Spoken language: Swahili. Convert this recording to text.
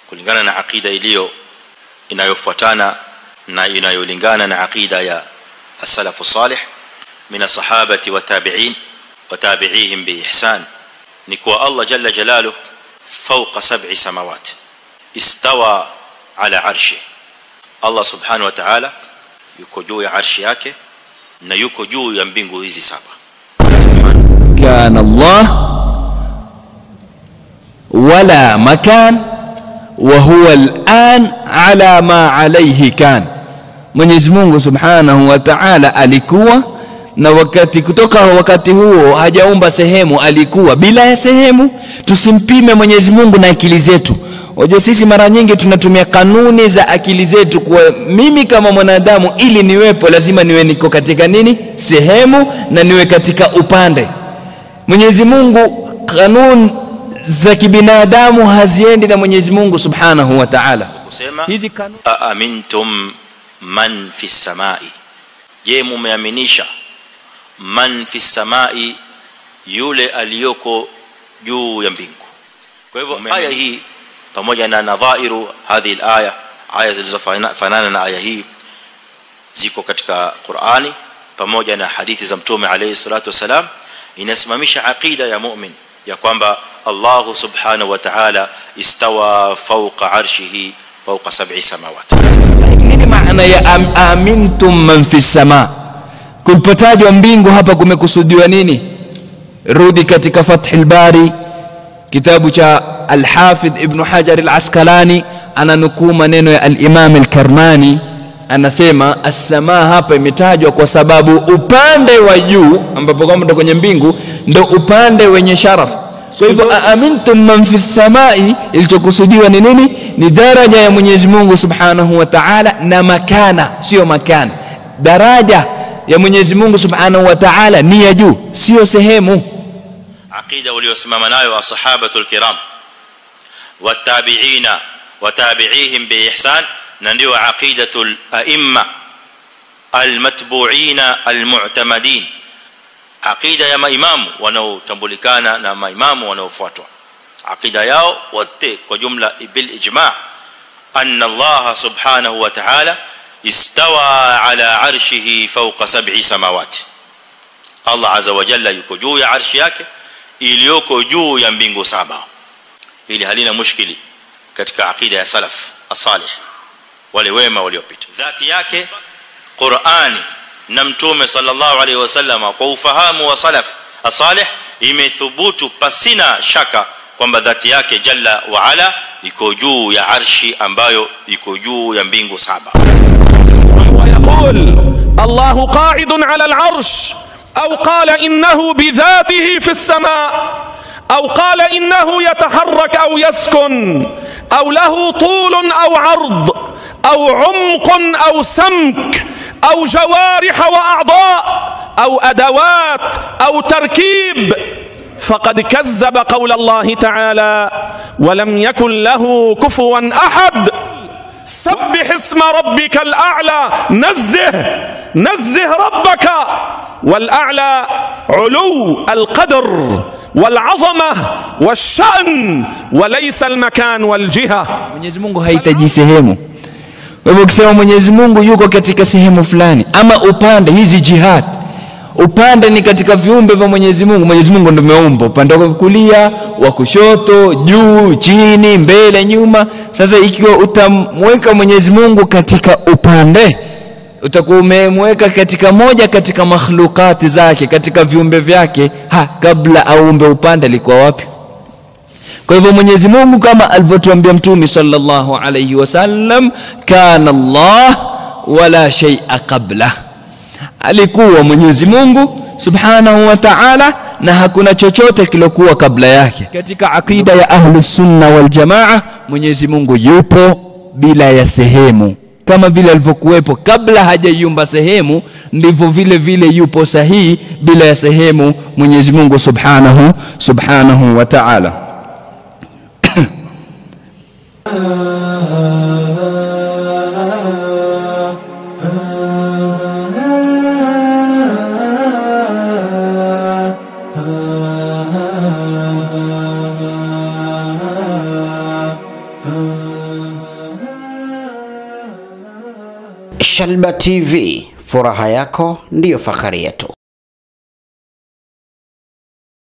kulingana na aqida iliyo inayofuatana na inayolingana na aqida ya as-salafu salih min as-sahabati wa tabi'in wa tabi'ihim bi ihsan ni kwa Allah jalla jalaluhu fawqa sab'i samawati istawa ala arshi Allah subhanahu wa ta'ala yuko juu ya arshi yake na yuko juu ya mbingu hizi saba كان الله ولا مكان وهو الآن على ما عليه كان Mwenyezi Mungu Subhanahu wa Ta'ala alikuwa na wakati kutoka wakati huo hajaumba sehemu alikuwa bila ya sehemu tusimpime Mwenyezi Mungu na akili zetu Wajua sisi mara nyingi tunatumia kanuni za akili zetu kwa mimi kama mwanadamu ili niwepo lazima niwe niko katika nini sehemu na niwe katika upande Mwenyezi Mungu kanuni za kibinadamu haziendi na Mwenyezi Mungu Subhanahu wa Ta'ala kusema hizi kanuni aamintum man fi samai je mumeaminisha man fi samai yule aliyoko juu ya mbingu kwa hivyo aya hii pamoja na nadhairu hadhihi alaya aya zilizofanana na aya hii ziko katika Qur'ani pamoja na hadithi za mtume alayhi salatu wasalam inasimamisha aqida ya mu'min ya kwamba Allah subhanahu wa ta'ala istawa fawqa arshihi fawqa sab'i samawati nini maana ya am, amintum man fi sama kulipotajwa mbingu hapa kumekusudiwa nini rudi katika fathul bari kitabu cha al-hafidh ibn hajar al-asqalani ananukuu maneno ya al-imam al-karmani anasema as-samaa hapa imetajwa kwa sababu upande wa juu ambapo kwamba ndo kwenye mbingu ndo upande wenye sharaf kwa hivyo amintum man fi samai ilichokusudiwa ni nini ni daraja ya Mwenyezi Mungu Subhanahu wa Ta'ala na makana sio makana daraja ya Mwenyezi Mungu Subhanahu wa Ta'ala ni ya juu sio sehemu aqida waliosimama nayo ashabatul kiram watabi'ina watabi'ihim biihsan na ndio aqidatul a'imma almatbu'ina almu'tamadin aqida ya maimamu wanaotambulikana na maimamu wanaofuatwa aqida yao wote kwa jumla bil ijma' anna Allah subhanahu wa ta'ala istawa ala arshihi fawqa sab'i samawati Allah azza wa jalla yuko juu ya arshi yake iliyoko juu ya mbingu saba ili halina mushkili katika aqida ya salaf as-salih wale wema waliopita dhati yake Qur'ani na mtume sallallahu alaihi wasallam kwa ufahamu wa salaf as-salih imethubutu pasina shaka kwamba dhati yake jalla wa ala iko juu ya arshi ambayo iko juu ya mbingu saba ويقول الله قاعد على العرش او قال انه بذاته في السماء او قال انه يتحرك او يسكن او له طول او عرض او عمق او سمك او جوارح واعضاء او ادوات او تركيب فقد كذب قول الله تعالى ولم يكن له كفوا احد سبح اسم ربك الاعلى نزه نزه ربك والاعلى علو القدر والعظمه والشان وليس المكان والجهه Mwenyezi Mungu hahitaji sehemu kwa hivyo ukisema Mwenyezi Mungu yuko katika sehemu fulani ama upande hizi jihad upande ni katika viumbe vya Mwenyezi Mungu Mwenyezi Mungu ndio ameumba upande wa kulia wa kushoto juu chini mbele nyuma sasa ikiwa utamweka Mwenyezi Mungu katika upande utakuwa umemweka katika moja katika makhlukati zake katika viumbe vyake ha kabla aumbe upande alikuwa wapi kwa hivyo Mwenyezi Mungu kama alivyotuambia Mtume sallallahu alayhi wasallam kana Allah wala shay'a qabla alikuwa Mwenyezi Mungu subhanahu wa ta'ala na hakuna chochote kilokuwa kabla yake katika akida ya ahlus sunna wal jamaa Mwenyezi Mungu yupo bila ya sehemu kama vile alivyokuwepo kabla hajaiumba sehemu ndivyo vile vile yupo sahihi bila ya sehemu Mwenyezi Mungu subhanahu subhanahu wa ta'ala ah Shalba TV, furaha yako ndiyo fahari yetu.